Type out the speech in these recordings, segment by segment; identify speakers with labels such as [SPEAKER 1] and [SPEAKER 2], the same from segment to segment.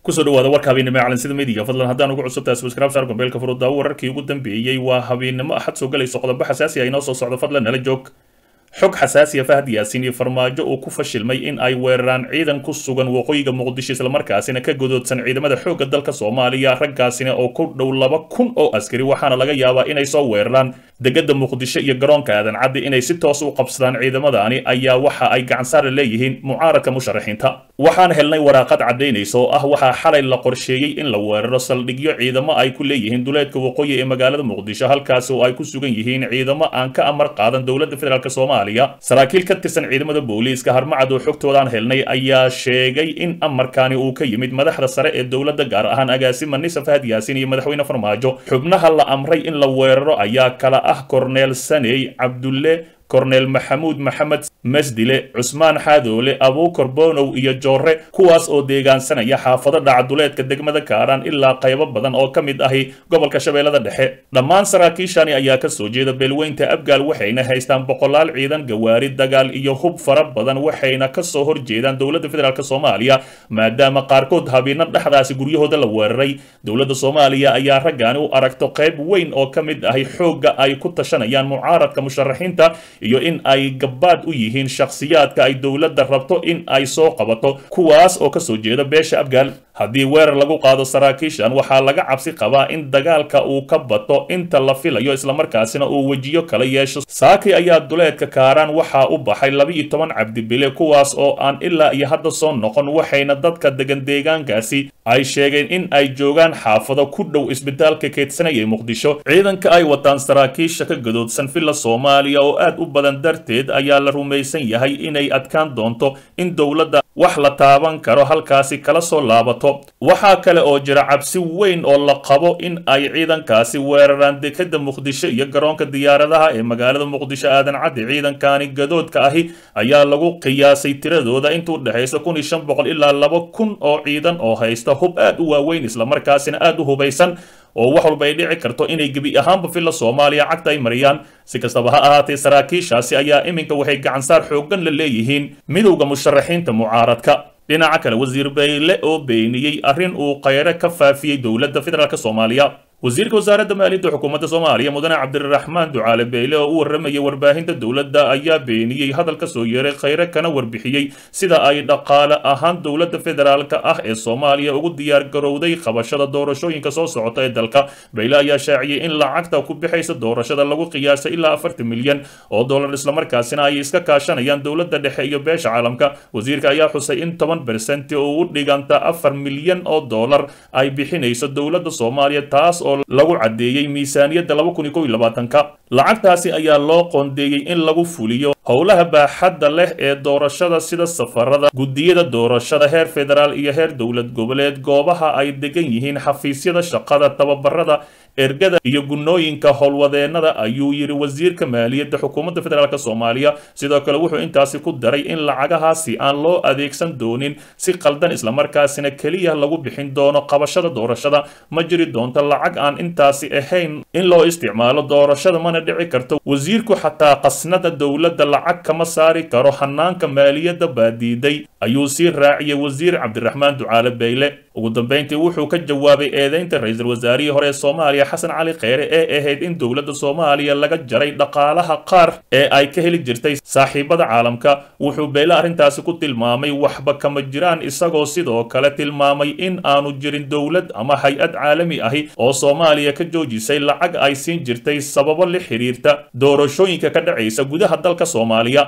[SPEAKER 1] kusoo dhawaada warka habeennimo calansida midiga fadlan haddaan ugu cusubtahay subscribe saar gombeelka furudaawo wararkii ugu dambeeyey waa habeennimo axad soo galayso qodobo xasaasi ah inoo soo socdo fadlan nala joog xog xasaasiya fahad yaasin iyo farmaajo uu ku fashilmay in ay weeraraan ciidan ku sugan waqooyiga muqdisho islamarkaasina ka godoodsan ciidamada xoogga dalka soomaaliya raggaasina oo ku dhow laba kun oo askari waxaana laga yaabaa inay soo weeraraan degada muqdisho iyo garoonka aadan caddi inay si toos u qabsadaan ciidamadaani ayaa waxa ay gacansaara leeyihiin mucaaradka musharaxiinta waxaan helnay waraaqad caddaynaysa oo ah waxaa xalay la qorsheeyey in la weeraro saldhigyo ciidamo ay ku leeyihiin duleedka waqooyi ee magaalada muqdisho halkaasi oo ay ku sugan yihiin ciidamo aan ka amar qaadan dowladda federaalk soomaaliya saraakiil ka tirsan ciidamada booliiska harmacad oo xogtoodaan helnay ayaa sheegay in amarkaani uu ka yimid madaxda sare ee dowladda gaar ahaan agaasima nisa fahad yaasin iyo madaxweyne farmaajo xubnaha la amray in la weeraro ayaa kala ah korneel saney cabdulle korneel maxamuud maxamed masdile cusmaan xaadoole abuukar bonow iyo joore kuwaas oo deegaansanaya xaafado dhacaduleedka degmada kaaraan ilaa qaybo badan oo ka mid ahi gobolka shabeellada dhexe dhammaan saraakiishani ayaa ka soo jeeda beelweynta abgaal waxayna haystaan boqolaal ciidan gawaari dagaal iyo hub fara badan waxayna kasoo horjeedaan dowladda federaalk soomaaliya maadaama qaarkood habiino dhexdaasi guryahooda la weeraray dowladda soomaaliya ayaa raggaani u aragto qayb weyn oo ka mid ahi xoogga ay ku tashanayaan mucaaradka musharaxiinta iyo in ay gabaad u yihiin shakhsiyaadka ay dowladda rabto in ay soo qabato kuwaas oo kasoo jeeda beesha abgaal haddii weerar lagu qaado saraakiishan waxaa laga cabsi qabaa in dagaalka uu ka bato inta la filayo islamarkaasina uu wejiyo kala yeesho saaki ayaa duleedka kaaraan waxaa u baxay laba-iyo toban cabdibile kuwaas oo aan ilaa iyo hadda soo noqon waxayna dadka degan deegaankaasi ay sheegeen in ay joogaan xaafado ku dhow isbitaalka keedsanaya muqdisho ciidanka ay wataan saraakiisha ka gadoodsan villa soomaaliya oo aad u badan darteed ayaa la rumaysan yahay inay adkaan doonto in dowladda wax la taaban karo halkaasi kala soo laabato waxaa kale oo jira cabsi weyn oo la qabo in ay ciidankaasi weeraraan dekada muqdisho iyo garoonka diyaaradaha ee magaalada muqdisho aadan caddi ciidankani gadoodka ahi ayaa lagu qiyaasay tiradooda inta u dhexaysa kun iyo shan boqol ilaa laba kun oo ciidan oo haysta hub aad u waaweyn islamarkaasina aad u hubaysan oo wax walba ay dhici karto inay gebi ahaanba villa soomaaliya cagta ay mariyaan si kastaba ha ahaatee saraakiishaasi ayaa iminka waxay gacansaar xooggan la leeyihiin midowda musharaxiinta mucaaradka dhinaca kale wasiir bayle oo beeniyey arrin uu khayre ka faafiyey dowladda federaalk soomaaliya wasiirka wasaaradda maaliyadda xukuumadda soomaaliya mudane cabdiraxmaan ducaale beyle oo u warramayay warbaahinta dowladda ayaa beeniyey hadal ka soo yeeray khayre kana warbixiyey sida ay dhaqaale ahaan dowladda federaalka ah ee soomaaliya ugu diyaar garowday qabashada doorashooyinka soo socota ee dalka beyle ayaa shaaciyey in lacagta ku bixaysa doorashada lagu qiyaasay ilaa afartan milyan oo dollar islamarkaasina ay iska kaashanayaan dowladda dhexe iyo beesha caalamka wasiirka ayaa xusay in toban bersenti oo u dhiganta afar milyan oo dollar ay bixinayso dowladda soomaaliya taas oo lagu caddeeyey miisaaniyadda laba kun iyo kow iyo labaatanka lacagtaasi ayaa loo qoondeeyey in lagu fuliyo howlaha baaxadda leh ee doorashada sida safarada guddiyada doorashada heer federaal iyo heer dowlad goboleed goobaha ay degan yihiin xafiisyada shaqada tababarada ergada iyo gunnooyinka howlwadeennada ayuu yidhi wasiirka maaliyadda xukuumadda federaalk soomaaliya sidoo kale wuxuu intaasi ku daray in lacagahaasi aan loo adeegsan doonin si qaldan islamarkaasina keliya lagu bixin doono qabashada doorashada ma jiri doonto lacag aan intaasi ahayn in loo isticmaalo doorashada mana dhici karto wasiirku xataa qasnada dowladda lacag kama saari karo hanaanka maaliyadda baadiiday ayuu sii raaciyey wasiir cabdiraxmaan ducaale beyle ugu dambeyntii wuxuu ka jawaabay eedeynta ra-iisul wasaarihii hore ee soomaaliya xasan cali kheyre ee ahayd in dowladda soomaaliya laga jaray dhaqaalaha qaar ee ay ka heli jirtay saaxiibada caalamka wuxuu beyle arrintaasi ku tilmaamay waxba kama jiraan isagoo sidoo kale tilmaamay in aanu jirin dowlad ama hay-ad caalami ahi oo soomaaliya ka joojisay lacag ay siin jirtay sababo la xiriirta doorashooyinka ka dhacaysa gudaha dalka soomaaliya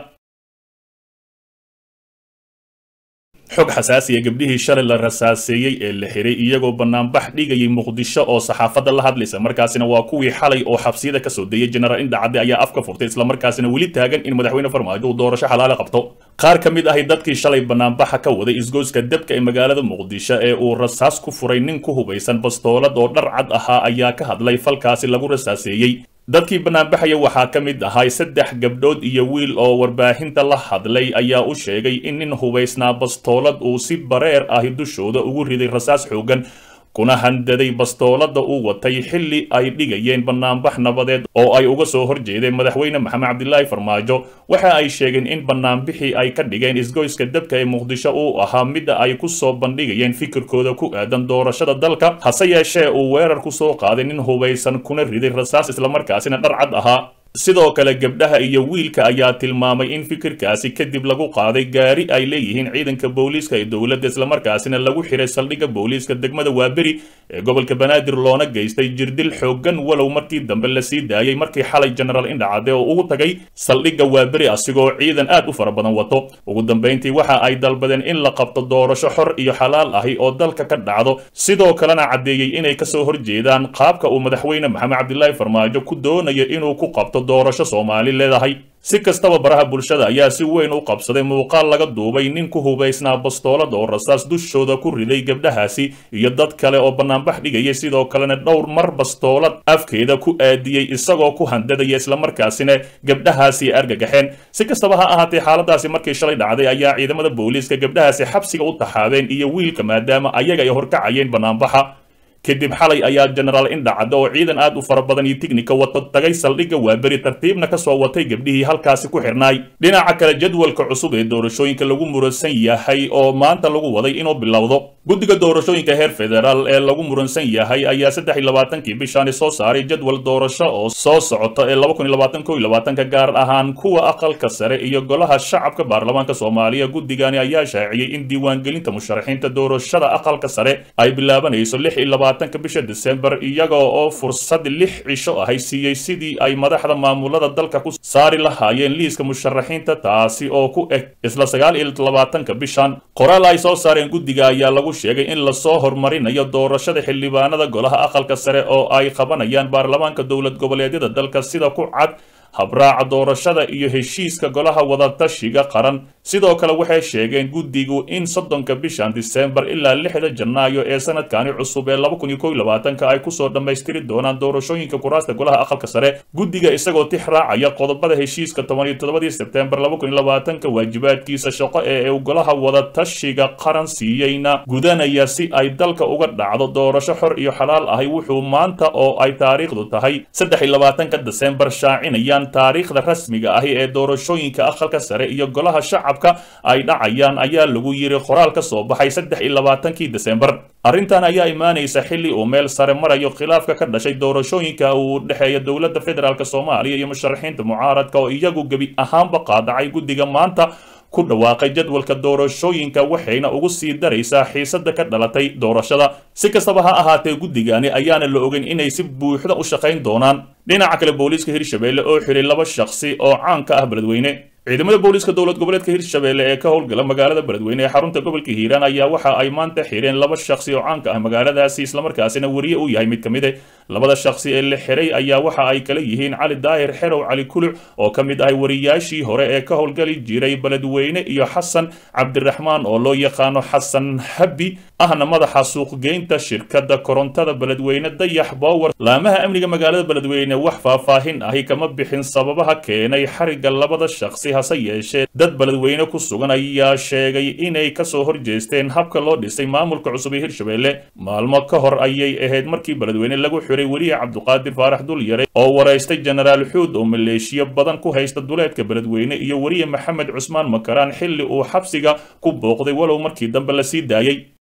[SPEAKER 1] xog xasaasiya gabdhihii shalay la rasaaseeyey ee la xiray iyagoo banaanbax dhigayay muqdisho oo saxaafadda la hadlaysa markaasina waa kuwii xalay oo xabsiyada kasoo dayay jenaraal indhacadde ayaa afka furtay islamarkaasina weli taagan in madaxweyne farmaajo uu doorasho xalaale qabto qaar ka mid ahi dadkii shalay banaanbaxa ka waday isgoyska debka ee magaalada muqdisho ee uu rasaas ku furay nin ku hubaysan bastoolad oo dhar cad ahaa ayaa ka hadlay falkaasi lagu rasaaseeyey dadkii banaanbaxaya waxaa ka mid ahay saddex gabdhood iyo wiil oo warbaahinta la hadlay ayaa u sheegay in nin hubaysnaa bastoolad uu si bareer ahi dushooda ugu riday rasaas xoogan kuna handaday bastoolada uu watay xilli ay dhigayeen banaanbax nabadeed oo ay uga soo horjeedeen madaxweyne maxamed cabdilaahi farmaajo waxa ay sheegeen in banaanbixii ay ka dhigeen isgoyska dabka ee muqdisho uu ahaa midda ay ku soo bandhigayeen fikirkooda ku aadan doorashada dalka hase yeeshee uu weerar ku soo qaaday nin hubaysan kuna riday rasaas islamarkaasina dhar cad ahaa sidoo kale gabdhaha iyo wiilka ayaa tilmaamay in fikirkaasi kadib lagu qaaday gaari ay leeyihiin ciidanka booliiska ee dowladda islamarkaasina lagu xiray saldhigga booliiska degmada waaberi ee gobolka banaadir loona geystay jirdil xooggan walow markii dambe la sii daayey markii xalay genaraal indhacade oo ugu tagay saldhigga waaberi asigoo ciidan aad u fara badan wato ugu dambayntii waxa ay dalbadeen in la qabto doorasho xor iyo xalaal ahi oo dalka ka dhacdo sidoo kalena caddeeyey inay kasoo horjeedaan qaabka uu madaxweyne maxamed cabdilaahi farmaajo ku doonayo inuu ku qabto doorasho soomaali leedahay si kastaba baraha bulshada ayaa si weyn u qabsaday muuqaal laga duubay nin ku hubaysnaa bastoolada oo rasaas dushooda ku riday gabdhahaasi iyo dad kale oo banaanbax dhigaya sidoo kalena dhowr mar bastoolad afkeeda ku aadiyey isagoo ku handadaya islamarkaasina gabdhahaasi argagaxeen si kastaba ha ahaatee xaaladaasi markii shalay dhacday ayaa ciidamada booliiska gabdhahaasi xabsiga u taxaabeen iyo wiilka maadaama ayaga ay horkacayeen banaanbaxa kadib xalay ayaa genaraal indhacadde oo ciidan aad u fara badan iyo tignika wato tagay saldhigga waaberi tartiibna ka soo watay gabdhihii halkaasi ku xirnaay dhinaca kale jadwalka cusub ee doorashooyinka lagu muransan yahay oo maanta lagu waday inuu bilowdo guddiga doorashooyinka heer federaal ee lagu muransan yahay ayaa saddex iyo labaatankii bishaani soo saaray jadwal doorasho oo soo socota ee laba kun iyo labaatan ko iyo labaatanka gaar ahaan kuwa aqalka sare iyo golaha shacabka baarlamaanka soomaaliya guddigani ayaa shaaciyey in diiwaangelinta musharaxiinta doorashada aqalka sare ay bilaabanayso lix iyo labaatanka bisha desembar iyaga oo fursad lix cisho ahay siiyey sidii ay madaxda maamulada dalka ku saari lahaayeen liiska musharaxiinta taasi oo ku eg isla sagaal iyo labaatanka bishan qoraal ay soo saareen guddiga ayaa lagu sheegay in lasoo horumarinayo doorashada xildhibaanada golaha aqalka sare oo ay qabanayaan baarlamaanka dowlad goboleedyada dalka sida ku cad habraaca doorashada iyo heshiiska golaha wadatashiga qaran sidoo kale waxay sheegeen guddigu in soddonka bishan disembar ilaa lixda janaayo ee sanadkani cusub ee laba kun iyo kow iyo labaatanka ay kusoo dhammaystiri doonaan doorashooyinka kuraasta golaha aqalka sare guddiga isagoo tix raacaya qodobada heshiiska toban iyo toddobadii sebtembar laba kun iyo labaatanka waajibaadkiisa shaqo ee uu golaha wadatashiga qaran siiyeyna gudanaya si ay dalka uga dhacdo doorasho xor iyo xalaal ahi wuxuu maanta oo ay taariikhdu tahay saddex iyo labaatanka desembar shaacinayaan taariikhda rasmiga ahi ee doorashooyinka aqalka sare iyo golaha shacabka ay dhacayaan ayaa lagu yiri qoraal ka soo baxay saddex iyo labaatankii desembar arrintan ayaa imaanaysa xilli uu meel sare marayo khilaafka ka dhashay doorashooyinka uu dhexeeya dowladda federaalk soomaaliya iyo musharaxiinta mucaaradka oo iyagu gebi ahaanba qaadacay guddiga maanta ku dhawaaqay jadwalka doorashooyinka waxayna ugu sii daraysaa xiisada ka dhalatay doorashada si kastaba ha ahaatee guddigani ayaana la ogeyn inay si buuxda u shaqayn doonaan dhinaca kale booliiska hirshabelle oo xiray laba shakhsi oo caan ka ah beledweyne ciidamada booliiska dowlad goboleedka hirshabelle ee ka howlgala magaalada beledweyne ee xarunta gobolka hiiraan ayaa waxa ay maanta xireen laba shakhsi oo caanka ah magaaladaasi islamarkaasina weriye u yahay mid ka mid e labada shakhsi ee la xiray ayaa waxa ay kala yihiin cali daahir xerow cali kuluc oo ka mid ahay wariyaashii hore ee ka howlgali jiray beledweyne iyo xasan cabdiraxmaan oo loo yaqaano xasan habi ahna madaxa suuqgeynta shirkadda korontada beledweyne dayax bower laamaha amniga magaalada beledweyne wax faahfaahin ahi kama bixin sababaha keenay xariga labada shakhsi hase yeeshee dad beledweyne ku sugan ayaa sheegay inay kasoo horjeesteen habka loo dhisay maamulka cusub ee hirshabelle maalmo ka hor ayay ahayd markii beledweyne lagu xiray weliye cabduqaadir faarax dulyare oo waraystay jenaraal xuud oo maleeshiyo badan ku haysta duleedka beledweyne iyo weriye maxamed cusmaan makaraan xilli uu xabsiga ku booqday walow markii dambe la sii daayey